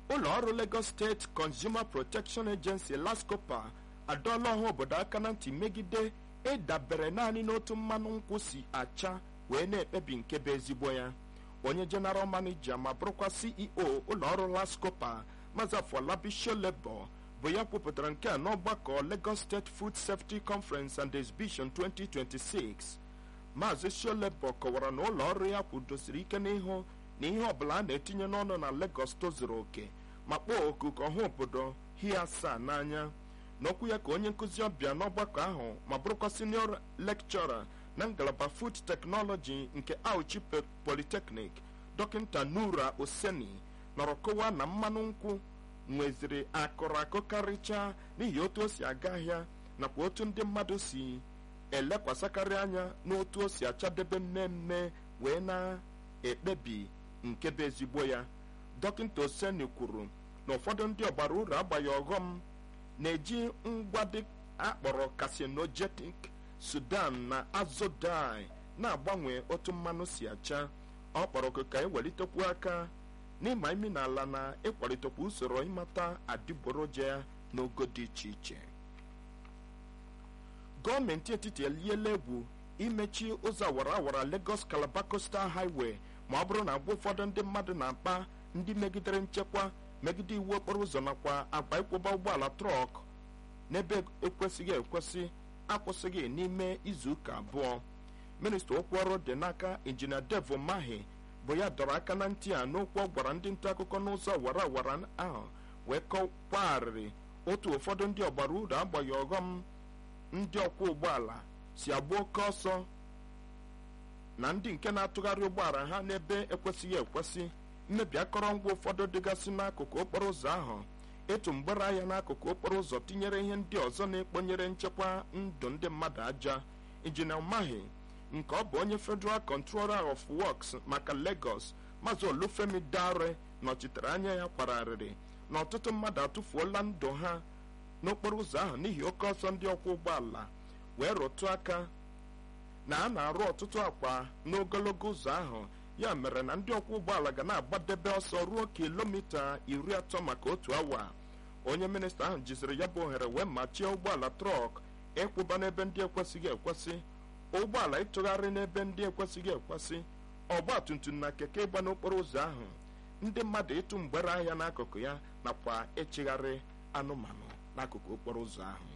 ụlọ ọrụ Lagos State Consumer Protection Agency LASCOPA adọọla ọha obodo aka na ntị megide ịdabere naanị n'otu mmanụ nkwụ si acha wee na-ekpebi nke bụ ezigbo ya onye general manager ma bụrụkwa ceo ụlọọrụ lascopa maazị afọlabi sholebo bụ ya kwupụtara nke a n'ọgbakọ lagos state food safety conference and exhibition 2026 maazị sholebo kọwara na ụlọ ọrụ ya kwudosiri ike n'ihu na ihe ọbụla a na-etinye n'ọnụ na lagos tozuru oke ma kpọọ oku ka ọha obodo hie asaa n'anya n'okwu ya ka onye nkụzi ọbịa n'ọgbakọ ahụ ma bụrụkwa senior lecturer na ngalaba food technology nke auchi polytechnic dọkịta nura oseni nọrọ kọwaa na mmanụ nkwụ nweziri akụrụ akụ karịchaa n'ihi otu o si aga ahịa nakwa otu ndị mmadụ si elekwasịkarị anya n'otu o si achadebe mmemme wee na-ekpebi nke bụ ezigbo ya dọkịta oseni kwuru na ụfọdụ ndị ọgbara uru agbaghị ọghọm na-eji ngwa dị akpọrọ carcinogenic sudan na azodai na-agbanwe otu mmanụ si acha ọ kpọrọ oku ka ewelitekwu aka n'ịma imi n'ala na ịkwalitekwa usoro ịmata adịgboroja ya n'ogo dị iche iche gọọmenti etiti eliela egwu imechi ụzọ awara awara Lagos Calabar Coastal Highway ma ọ bụrụ na agwa ụfọdụ ndị mmadụ na-akpa ndị megidere nchekwa megide iwu okporo ụzọ nakwa agba ịkwụba ụgbọala trọk n'ebe ekwesịghị ekwesị akwụsịghị n'ime izuụka abụọ minista okwu ọrụ dị n'aka injinia devo mahi bụ ya dọrọ aka na ntị a n'okwu ọ gwara ndị nta akụkọ n'ụzọ wara wara ahụ wee kọkwarịrị otu ụfọdụ ndị ọgbara uru agbaghị ọghọm ndị ọkwọ ụgbọala si agba oke ọsọ na ndị nke na-atụgharị ụgbọala ha n'ebe ekwesịghị ekwesị mmebi akọrọngwa ụfọdụ dịgasị n'akụkụ okporo ụzọ ahụ etu mgbere ahịa n'akụkụ okporo ụzọ tinyere ihe ndị ọzọ na-ekponyere nchekwa ndụ ndị mmadụ aja injinia mahi nke ọ bụ onye federal controller of works maka lagos maazị olufemi dare nọchitere anya ya kwararịrị na ọtụtụ mmadụ atụfuola ndụ ha n'okporo ụzọ ahụ n'ihi oke ọsọ ndị ọkwọ ụgbọala wee rụtụ aka na a na-arụ ọtụtụ akwa n'ogologo ụzọ ahụ ya mere na ndị ọkwọ ụgbọala ga na-agbadebe ọsọ ruo kilomita iri atọ maka otu awa onye minista ahụ jiziri ya bụ ohere wee machie ụgbọala trọk ịkwụba n'ebe ndị ekwesịghị ekwesị ụgbọala ịtụgharị n'ebe ndị ekwesịghị ekwesị ọgba tumtum na keke ịgba n'okporo ụzọ ahụ ndị mmadụ ịtụ mgbere ahịa n'akụkụ ya nakwa ịchịgharị anụmanụ n'akụkụ okporo ụzọ ahụ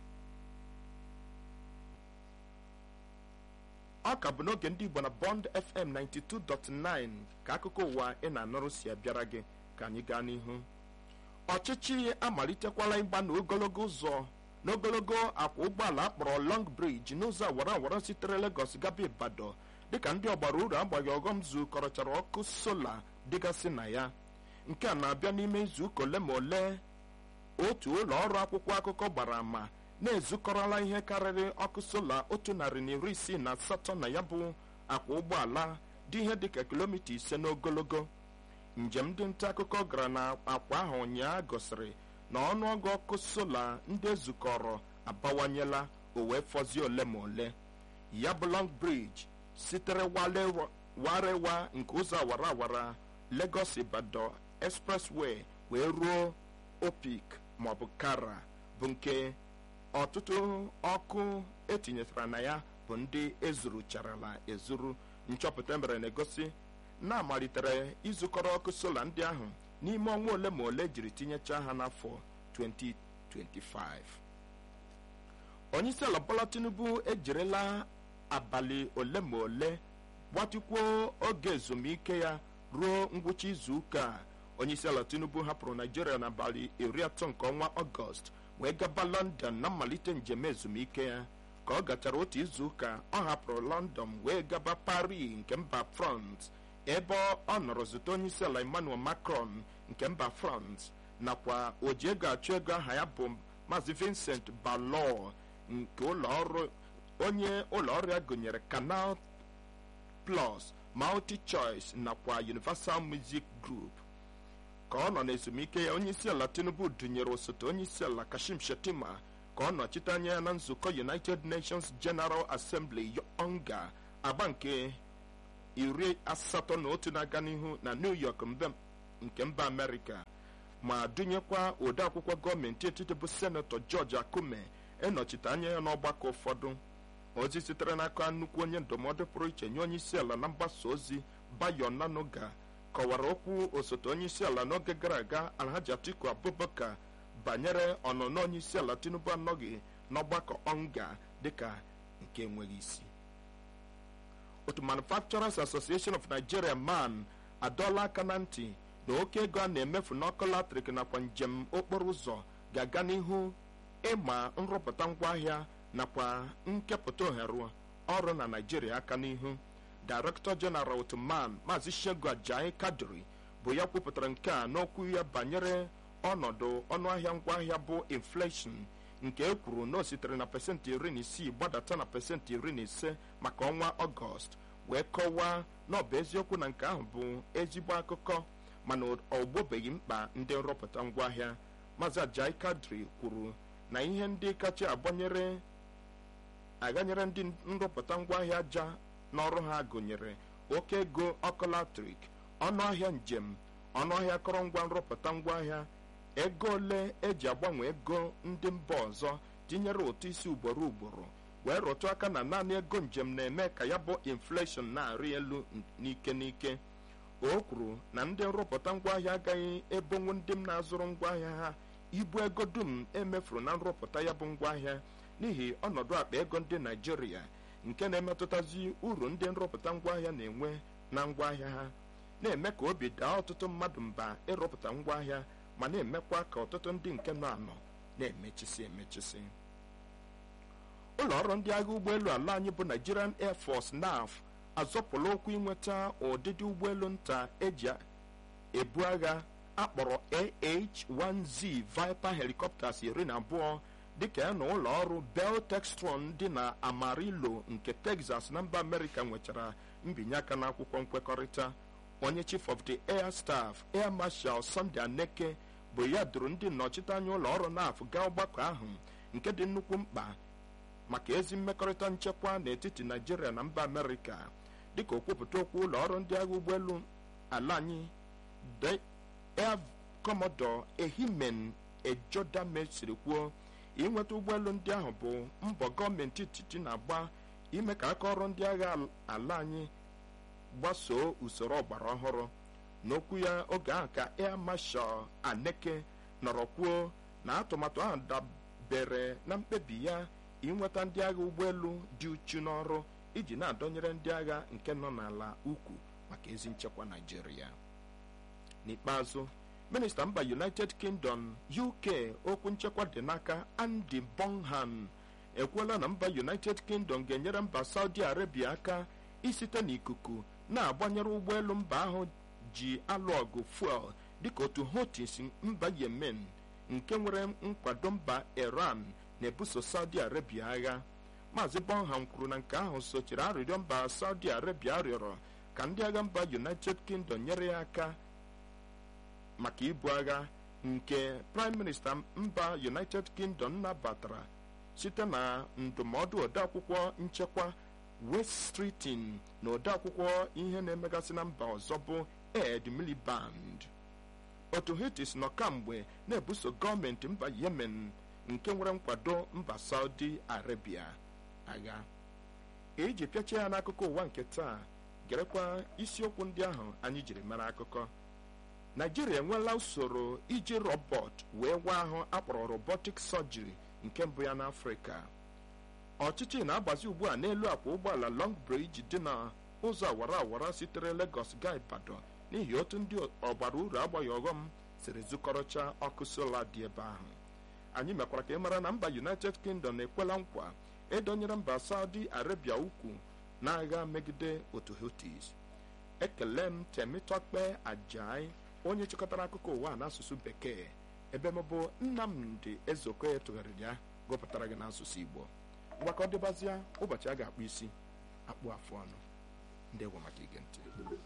ọ ka bụ n'oge ndị igbo na bond fm 92.9 ka akụkọ ụwa ị na-anụrụ si abịara gị ka anyị gaa n'ihu ọchịchị amalitekwala ịgba n'ogologo ụzọ n'ogologo akwa ụgbọala akpọrọ long bridge n'ụzọ awara awara sitere Lagos gaba Ibadan dịka ndị ọgbara uru agbaghị ọghọm zukọrọchara ọkụ sola dịgasị na ya nke a na-abịa n'ime izuụka ole ma ole otu ụlọ ọrụ akwụkwọ akụkọ gbara ama na-ezukọrọla ihe karịrị ọkụ sola otu narị na iri isii na asatọ na ya bụ akwa ụgbọala dị ihe dịka kilomita ise n'ogologo njem ndị nta akụkọ gara na akwa ahụ ụnyaa gosiri na ọnụọgụ ọkụ sola ndị ezukọrọ abawanyela o wee fọzie ole ma ole ya bụ long bridge sitere warewa nke ụzọ awara awara Lagos Ibadan expressway wee ruo Opik maọbụ Kara bụ nke ọtụtụ ọkụ etinyetara na ya bụ ndị ezurucharala ezuru nchọpụta mere na-egosi na-amalitere izukọrọ ọkụ sola ndị ahụ n'ime ọnwa ole ma ole jiri tinyechaa ha n'afọ 2025 onyeisiala Bola Tinubu ejirila abalị ole ma ole gbatịkwuo oge ezumike ya ruo ngwụcha izu ụka a onyeisiala Tinubu hapụrụ Naijiria n'abalị iri atọ nke ọnwa Ọgọst wee gaba London na mmalite njem ezumike ya ka ọ gachara otu izu ụka ọ hapụrụ London wee gaba Paris nke mba France ebe ọ nọrọ zute onyeisiala Emmanuel Macron nke mba France nakwa oji ego achụ ego aha ya bụ Maazị Vincent Ballot nke ụlọ ọrụ onye ụlọ ọrụ ya gụnyere Canal Plus Multi Choice nakwa Universal Music Group ka ọ nọ n'ezumike ya onyeisiala Tinubu dunyere osote onyeisiala Kashim Shettima ka ọ nọchite anya ya na nzukọ United Nations General Assembly onga agba nke iri asatọ na otu na-aga n'ihu na New York nke mba Amerịka ma dụnyekwa odeakwụkwọ gọọmenti etiti bụ senetọ George Akume ịnọchite anya ya n'ọgbakọ ụfọdụ ozi sitere n'aka nnukwu onye ndụmọdụ pụrụ iche nye onye isi ala na mgbasa ozi Bayo Nanoga kọwara okwu osote onye isi ala n'oge gara aga Alhaji Atiku Abubakar banyere ọnụnọ onye isi ala Tinubu anọghị n'ọgbakọ ọnga dịka nke enweghị isi otu Manufacturers Association of Nigeria man adọọla aka na ntị na oke ego a na-emefu n'ọkụ latrik nakwa njem okporo ụzọ ga-aga n'ihu ịma nrụpụta ngwaahịa nakwa nkepụta ohere ọrụ na Naịjirịa aka n'ihu Director General Otuman Maazị Shegun Ajayi Kadri bụ ya kwupụtara nke a n'okwu ya banyere ọnọdụ ọnụahịa ngwaahịa bụ inflation nke e kwuru na o sitere na pasentị iri na isii gbadata na pasentị iri na ise maka ọnwa ọgọst wee kọwaa na ọ bụ eziokwu na nke ahụ bụ ezigbo akụkọ mana ọ gbobeghị mkpa ndị nrụpụta ngwaahịa Maazị Ajayi Kadri kwuru na ihe ndị kacha agbanyere aganyere ndị nrụpụta ngwaahịa aja n'ọrụ ha gụnyere oke ego ọkụ latrik ọnụahịa njem ọnụahịa akọrọngwa nrụpụta ngwaahịa ego ole eji agbanwe ego ndị mba ọzọ tinyere ụtụ isi ugboro ugboro wee rụtụ aka na naanị ego njem na-eme ka ya bụ infleshọn na-arị elu n'ike n'ike o kwuru na ndị nrụpụta ngwaahịa agaghị ebonwu ndị m na-azụrụ ngwaahịa ha ibu ego dum emefuru na nrụpụta ya bụ ngwaahịa n'ihi ọnọdụ akpa ego ndị naijiria nke na-emetụtazi uru ndị nrụpụta ngwaahịa na-enwe na ngwaahịa ha na-eme ka obi daa ọtụtụ mmadụ mba ịrụpụta ngwaahịa ma na-emekwa ka ọtụtụ ndị nke nọ anọ na-emechisi emechisi ụlọ ọrụ ndị agha ụgbọelu ala anyị bụ Nigerian Air Force NAF azọpụla okwu inweta ụdịdị ụgbọelu nta eji ebu agha akpọrọ AH-1Z Viper helicopters iri na abụọ dịka ya na ụlọ ọrụ Bell Textron dị na Amarillo nke Texas na mba Amerịka nwechara mbinye aka n'akwụkwọ nkwekọrịta onye chief of the air staff air marshal Sunday Aneke bụ ya duru ndị nnọchiteanya ụlọ ọrụ NAF gaa ọgbakọ ahụ nke dị nnukwu mkpa maka ezi mmekọrịta nchekwa n'etiti Naijiria na mba Amerịka dịka okwupụta okwu ụlọ ọrụ ndị agha ụgbọelu ala anyị air commodore Ehimen Ejodame siri kwuo inweta ụgbọelu ndị ahụ bụ mbọ gọọmenti etiti na-agba ime ka aka ọrụ ndị agha ala anyị gbasoo usoro ọgbara ọhụrụ n'okwu ya oge ahụ ka air marshal Aneke nọrọ kwuo na atụmatụ ahụ dabere na mkpebi ya inweta ndị agha ụgbọelu dị uchu n'ọrụ iji na-adọnyere ndị agha nke nọ n'ala ukwu maka ezi nchekwa Naijiria n'ikpeazụ minista mba United Kingdom UK okwu nchekwa dị n'aka Andy Bonham ekwuola na mba United Kingdom ga-enyere mba Saudi Arabia aka isite n'ikuku na-agbanyere ụgbọelu mba ahụ ji alụ ọgụ fuel dịka otu Houthis mba Yemen nke nwere nkwado mba Iran na-ebuso Saudi Arabia agha Maazị Bonham kwuru na nke ahụ sochiri arịrịọ mba Saudi Arabia rịọrọ ka ndị agha mba United Kingdom nyere ya aka maka ibu agha nke Prime Minister mba United Kingdom nabatara site na ndụmọdụ odeakwụkwọ nchekwa West Streeting na odeakwụkwọ ihe na-emegasị na mba ọzọ bụ Ed Miliband otu Houthis nọ kamgbe na-ebuso gọọmenti mba Yemen nke nwere nkwado mba Saudi Arabia agha iji pịachie ya n'akụkọ ụwa nke taa gerekwa isiokwu ndị ahụ anyị jiri mara akụkọ Naijiria enweela usoro iji rọbọt wee waa ahụ akpọrọ robotic surgery nke mbụ ya n'Afrịka ọchịchị na-agbazi ugbu a n'elu akwa ụgbọala Long Bridge dị na ụzọ awara awara sitere Lagos gaa Ibadan n'ihi otu ndị ọgbara uru agbaghị ọghọm siri zụkọrọcha ọkụ sola dị ebe ahụ anyị mekwara ka ị mara na mba United Kingdom ekwela nkwa edonyere mba Saudi Arabia ukwu n'agha megide otu Houthis ekele m Temitokpe Ajai onye chịkọtara akụkọ ụwa n'asụsụ bekee ebe m bụ Nnamdi Ezeokoye tụgharịrị ya gụpụtara gị n'asụsụ Igbo mgbakọ dịbazịa ụbọchị a ga-akpụ isi akpụ afụ ọnụ ndị maka ige ntị